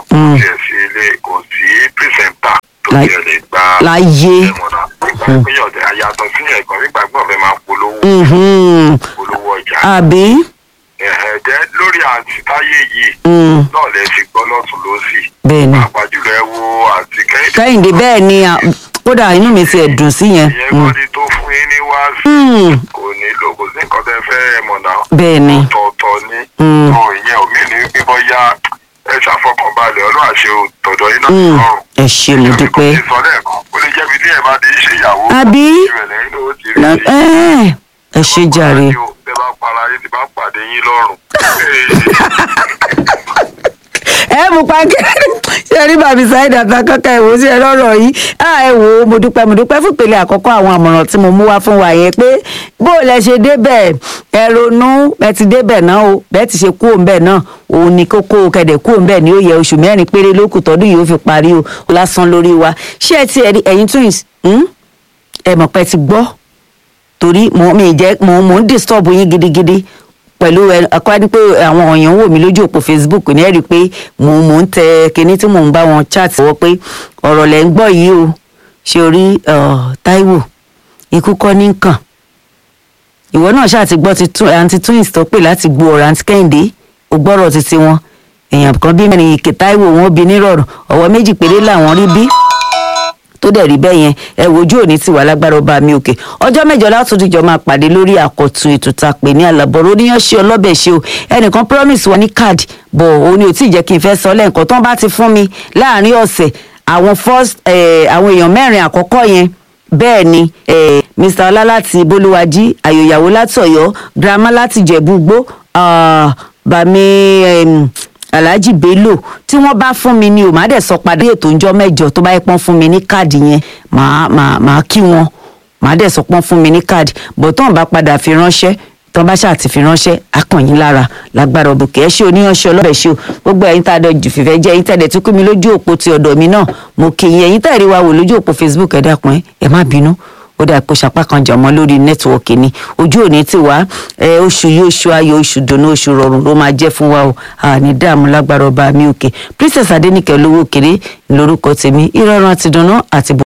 kò Mm. tiẹ̀ sí ilé kò sí pírísẹ̀ntà tó Láì- tiẹ̀ lè gba láyé ẹ̀mọ̀nà nígbà péyọ̀dẹ̀ àyàtọ̀ sí ẹ̀gbọ́n nígbà gbọ́n fẹ́ máa polówó Mhm. polówó ọjà àbí ẹ̀ẹ́dẹ́ lórí àǹtí táyé yìí Mm. náà lẹ ti gbọ́ lọ́tún lọ́sì bẹ́ẹ̀ ni pàápàá jùlọ ẹ wo àǹtí kẹ́hìndé kẹ́hìndé bẹ́ẹ̀ ni à- kódà inú mi ti ẹ̀dùn sí yẹn ìyẹn Mm. kọ́ ni tó fún yín ní wáàsí Mm. kò nílò kò sí nǹkan tẹ́ fẹ́ ẹ̀mọ̀nà bẹ́ẹ̀ ni ọ̀tọ̀ọ̀tọ̀ ní Mm. tó ìyẹn omi ní bíbọ́ yá ẹ ṣàfọkànbalẹ̀ ọlọ́run àṣẹ tọ̀dọ̀ yín náà Mm. lọ́rùn. ẹ ṣé mo dúpẹ́ ìsọ lẹ́ẹ̀kan ó lè jẹ́ bí tí ẹ bá di ṣe ìyàwó àbí ìrẹ̀lẹ̀ yín ló ti rí Na- i. ẹ́, ẹ ṣé jàre tẹ bá para yín tí bá pàdé yín lọ́rùn. ẹ mú pákẹ́ ṣe rí bàbí sáyid àtàkọ́kọ́ ẹ̀ wò ó sí ẹ lọ́rọ̀ yìí à ẹ wò ó mo dúpẹ́ mo dúpẹ́ fún ìpele àkọ́kọ́ àwọn àmọ̀ràn tí mo mú wá fún wa yẹn pé bó o lẹ ṣe débẹ̀ ẹ ronú ẹ ti débẹ̀ náà o bẹ́ẹ̀ ti ṣe kú òǹbẹ̀ náà òun ni kókó kẹ̀dẹ̀ kú òǹbẹ̀ ni ó yẹ oṣù mẹ́rin péré lókù tọdún yìí ó fi parí o lásán lórí wa ṣé ẹ ti ẹ̀rí ẹ̀yin twins hmm? ẹ mọ̀ pé ẹ ti gbọ́ torí mo mi jẹ́ mo mo ń disturb yín gidigidi pẹ̀lú ẹ akọ́ni pé àwọn èèyàn wò mí lójú òpó facebook ní ẹ̀rí pé mo mo ń tẹ kinní tí mò ń bá wọn chat wọ pé ọ̀rọ̀ lẹ́ ń gbọ́ yìí o ṣe orí Táíwò ikú kọ́ ní kàn ìwọ náà ṣáà ti gbọ́ ti tún àǹtí twins tó pè láti gbọ́ ọ̀rọ̀ àǹtí kẹ́hìndé ò gbọ́rọ̀ títí wọn èèyàn kan bí mẹ́rin ìkè Táíwò wọn bí nírọ̀rùn ọ̀wọ́ méjì péré làwọn rí bí tó dẹ̀ rí bẹ́ẹ̀ yẹn ẹ wojú òní ti wà lágbára ọba mi òkè ọjọ́ mẹ́jọ látòdìjọ́ máa pàdé lórí àkọ́tún ètò tá a pè ní àlàbọ̀rọ̀ oníyàn ṣe ọlọ́bẹ̀ ṣe o ẹnìkan promise wa ní káàdì bọ̀ òun ni ò tí ì jẹ́ kí n fẹ́ sọ lẹ́ǹkan tó ń bá ti fún mi láàrin ọ̀sẹ̀ àwọn first eh, àwọn èèyàn mẹ́rin àkọ́kọ́ yẹn bẹ́ẹ̀ ni eh, mr ọlá láti bolúwájí àyòyàwó láti ọ̀yọ́ grandma láti jẹ̀bú-gbó ah, bàmí em, alhaji bello tí wọ́n bá fún mi ni ò má dẹ̀ sọ padà ètò ìjọ mẹ́jọ tó bá yẹ pọ́n fún mi ní káàdì yẹn màá màá màá kí wọn màá dẹ̀ sọ pọ́n fún mi ní káàdì bọ̀ tó ń bá padà fi ránṣẹ́ tó ń bá ṣáà ti fi ránṣẹ́ akànyìn lára lágbára òbòkè ẹ ṣé oníyanṣẹ́ ọlọ́bẹ̀ ṣe o gbogbo ẹ̀yin tá a dọ̀ jù fìfẹ́ jẹ́ ẹ̀yin tẹ̀lé tún kú mi lójú òpó ti ọ̀dọ̀ mi náà mo kì í ẹ̀yin tẹ̀lé wa wò lójú òpó facebook ẹ dákun ẹ ẹ má bínú ó dà pé sapá kan jàmọ́ lórí nẹ́tíwọ́ọ̀kì ni ojú òní ti wá ẹ oṣù yìí oṣù ayọ̀ oṣù dùnú oṣù rọrùn ló máa jẹ́ fún wa o àní dààmú lágbára ọba mi òkè princess adenike olówó kéré lórúkọ tèmi ìrọ̀rùn àti dùnú àti bò.